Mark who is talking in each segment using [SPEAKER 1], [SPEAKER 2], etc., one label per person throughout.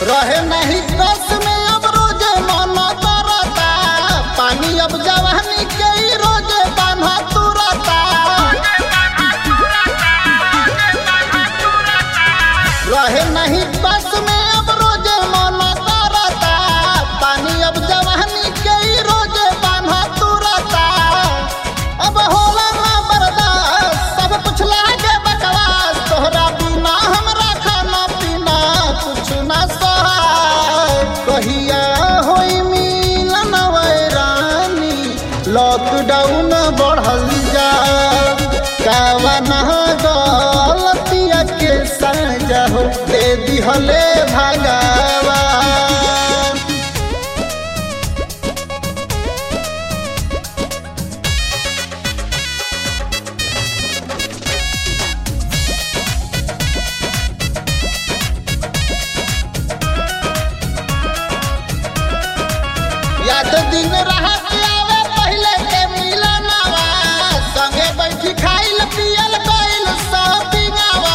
[SPEAKER 1] रहे नहीं कस में अब रोजे मन करता पानी अब जवानी के ही रोजे बान्हा तुरता रहे नहीं बस में अब रोजे मन करता पानी अब जवानी के ही रोजे बान्हा तुरता अब होला ना बर्दाश्त सब कुछ लागे बकवास तोहरा बिना हमरा खाना पीना कुछ ना सहाय कहिया होई मिलन वैरानी लॉकडाउन बढ़ल जा कावना गलतिया के सजा हो दे दिहले भगवान याद दिन रहत आवे पहले के मिलनवा संगे बैठी खाइल पियल गइल शॉपिंगवा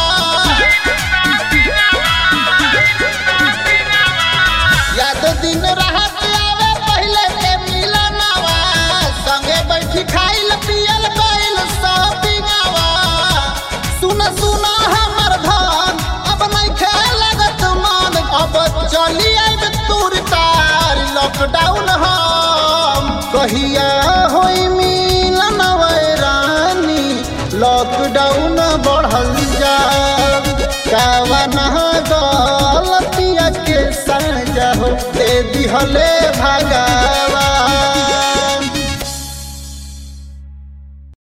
[SPEAKER 1] याद दिन रहत आवे पहले के मिलनवा संगे बैठी खाइल पियल गइल शॉपिंगवा सुन सुन हमर धन अब नहीं खेल लगत मन अब चली आइब तूर तार लॉकडाउन हम कहिया होई मिलन वैरानी लॉकडाउन बढ़ल जा कावना गलतिया के सजा हो दे दिहले भगवान